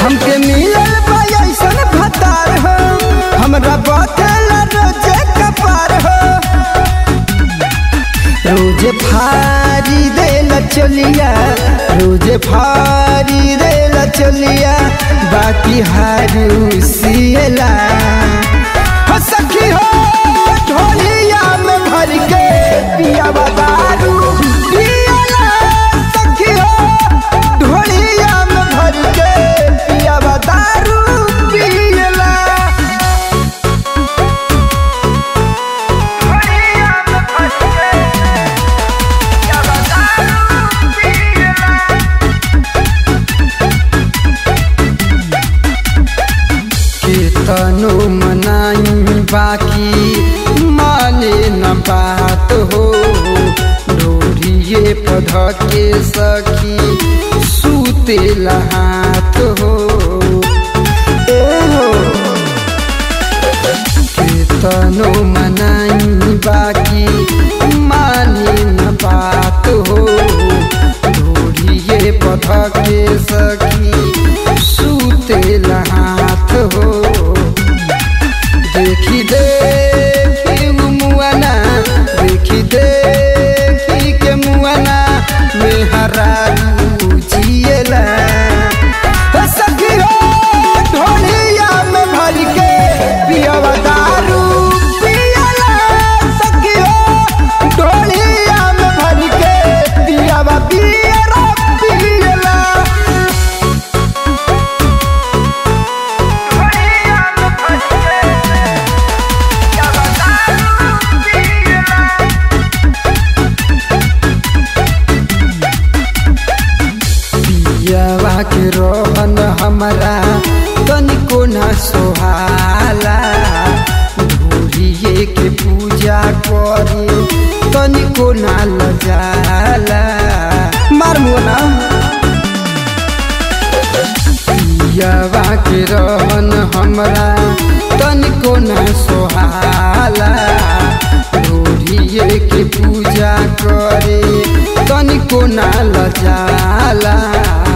हमके मिलल बा ऐसन भतार हो हमरा बतेला रोजे कपार हो रोजे फारी देला चलिया रोजे फारी देला चलिया बाकी हारू सियला हो सखी हो ढोलिया में भर के पिया दारू पियला सखी हो ढोलिया में भर के पिया दारू पियला केतनो मनाई बाकी माने न बात हो डोरिए पध के सखी सूते हाथ हो ए हो केतनो मनाई बाकी माने न बात हो डोरिए पध के सखी सूते हाथ हो देखी देखी मुआना देखी देखी के मुआना में हरा जिएला हो सखी हो ढोलिया में भर के पियवा दारू पियला सखी हो ढोलिया में भर के पियवा बियरा पियला पियवा के रोहन हमरा तनिको न सोहाला भूरिए के पूजा करे तनिको न लजाला मार मुना पियवा के रोहन हमरा तनिको न सोहाला भूरिए के पूजा करे तनिको न लजाला